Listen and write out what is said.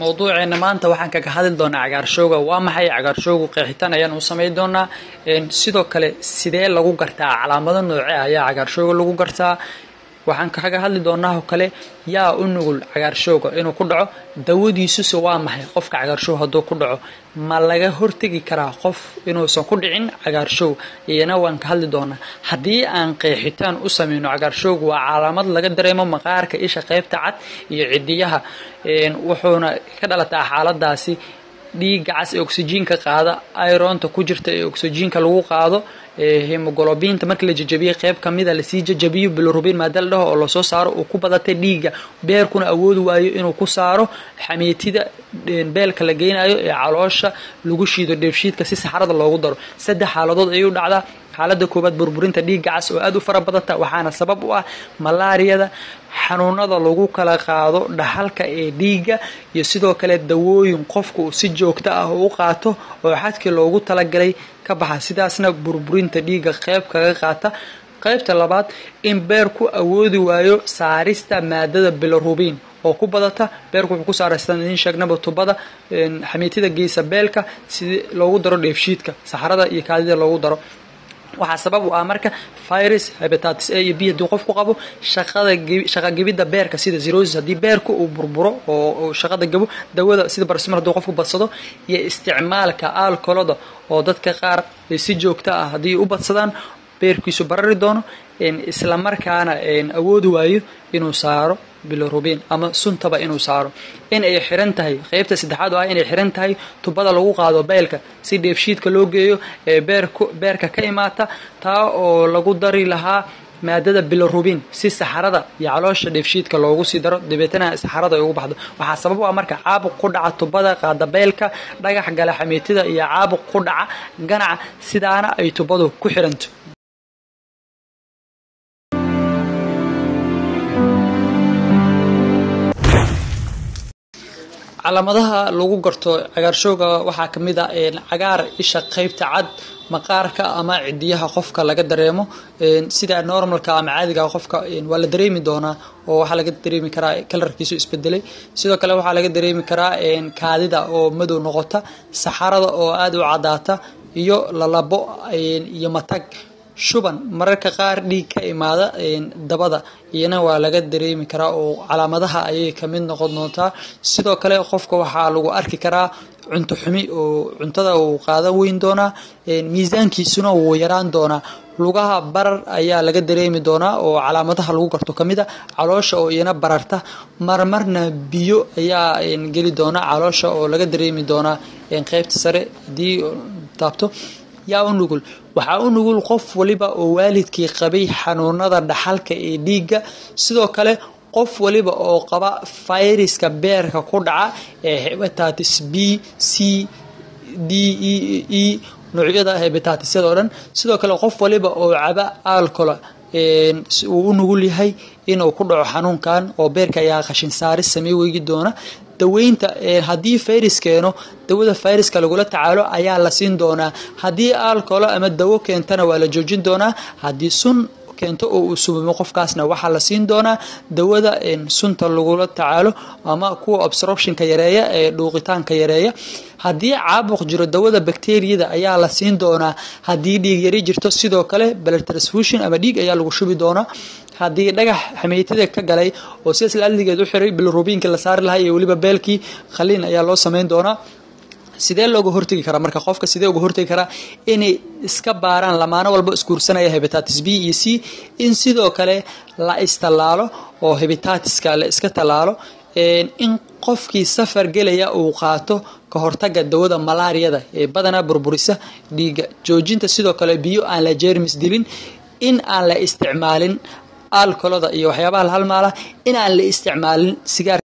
mowduuceena maanta waxaan kaga hadli doonaa cagaarshowga waa maxay cagaarshowgu qeexitaan ayaan u samayn doonaa sidoo kale sidee lagu gartaa calaamado nooce ayaa cagaarshowga lagu gartaa waxaan kaga hadli doonaa oo kale yaa u nugul cagaarshowga inuu ku dhaco dawadiisuse waa maxay qofka cagaarshow hadduu ku dhaco ma laga hortegi karaa qof inuusan ku dhicin cagaarshow iyana waan ka hadli doonaa haddii aan qeexitaan u sameyno cagaarshowga waa calaamad laga dareemo maqaarka isha qeybta cad iyo cidiyaha wuxuuna ka dhalataa xaaladaasi dhiigga cas ee oksijiinka qaada ironta ku jirta ee oksijiinka lagu qaado hemogolobiinta markii la jajabiye qeyb kamida lasii jajabiyo bilirubin maada la dhaho oo lasoo saaro uu ku badatay dhiigga beerkuna awoodi waayo inuu ku saaro xamiitida beelka la geynayo ee caloosha lagu shiido dheefshiidka si saxarada loogu daro saddex xaaladood ayuu dhacdaa xaaladda koowaad burburinta dhiigga cas oo aada u fara badanta waxaana sabab u ah malaariyada xanuunada lagu kala qaado dhaxalka ee dhiigga iyo sidoo kale dawooyin qofka uu si joogto ah u qaato oo xadkii loogu talagalay ka baxa sidaasna burburinta dhiigga qeyb kaga qaata qeybta labaad in beerku awoodi waayo saarista maadada bilirubin oo ku badata beerku wuxuu ku saara sidaan idiin sheegnaba tubada xamiitida geysa beelka sidii loogu daro dheefshiidka saxarada iyo kaadida loogu daro waxaa sabab u ah marka virus hebatatis a iyo b haddii qofku qabo shaqada shaqa gebidda beerka sida zerosis haddii beerka uu burburo oo shaqada gabo dawada sida barsimar hadduu qofku badsado iyo isticmaalka alkoloda oo dadka qaar si joogto ah haddii u badsadaan beerkiisu barari doono isla markaana awoodi waayo inuu saaro bilirubin ama suntaba inuu saaro in ay xiran tahay qeybta saddexaad oo ah inay xiran tahay tubada lagu qaado beelka si dheefshiidka loo geeyo ee beerka ka imaata taa oo lagu dari lahaa maadada bilirubin si saxarada iyo caloosha dheefshiidka loogu sii daro dabeetana saxarada ay ugu baxdo waxaa sabab u ah marka caabuq ku dhaca tubada qaada beelka dhagax gala xamiitida iyo caabuq ku dhaca ganaca sidaana ay tubadu ku xiranto calaamadaha lagu garto cagaarshowga waxaa ka mid a cagaar isha qeybta cad maqaarka ama cidiyaha qofka laga dareemo sida normalka ama caadiga qofka waa la dareemi doonaa oo waxaa laga dareemi karaa kalarkiisu isbedelay sidoo kale waxaa laga dareemi karaa kaadida oo madow noqota saxarada oo aada u cadaata iyo lalabo iyo matag shuban mararka qaar dhiig ka imaada dabada iyana waa laga dareemi karaa oo calaamadaha ayay kamid noqon doontaa sidoo kale qofka waxaa lagu arki karaa cunto xumi oo cuntada uu qaadan weyn doonaa miisaankiisuna wuu yaraan doonaa lugaha barar ayaa laga dareemi doonaa oo calaamadaha lagu garto kamid a caloosha oo iyana bararta marmarna biyo ayaa geli doonaa caloosha oo laga dareemi doonaa qeybta sare hadii taabto yaa u nugul waxaa u nugul qof waliba oo waalidkii qabay xanuunada dhaxalka ee dhiigga sidoo kale qof waliba oo qaba fayraska beerka ku dhaca ee hebatatis b c d e e noocyada hebataatisyada oo dhan sidoo kale qof waliba oo caba alcola uu u nugul yahay inuu ku dhaco xanuunkan oo beerka ayaa qashin saaris samey weygi doona daweynta haddii virus keeno dawada viruska lagula tacaalo ayaa la siin doonaa haddii alcolo ama dawo keentana waa la joojin doonaa haddii sun keento oo uu subamo qofkaasna waxaa la siin doonaa dawada sunta lagula tacaalo ama kuwa obstructionka yareeya ee dhuuqitaanka yareeya haddii caabuq jiro dawada bacteriyada ayaa la siin doonaa haddii dhiig yari jirto sidoo kale blood transfusion ama dhiig ayaa lagu shubi doonaa haddii dhagax xameytada ka galay oo sidaas laadligeed u xiray bilrubiinka la saari lahaa iyo weliba beelkii khaliin ayaa loo sameyn doonaa sidee looga hortegi karaa marka qofka sidee uga hortegi karaa inay iska baaraan lamaano walba isguursanaya hebatatis b iyo c in sidoo kale la istallaalo oo hebitatiska la iska tallaalo in qofkii safar gelaya uu qaato ka hortaga dawada malaariyada ee badanaa burburisa dhiigga joojinta sidoo kale biyo aan la jermis dilin in aan la isticmaalin alkolada iyo waxyaabaha la halmaala in aan la isticmaalin sigaar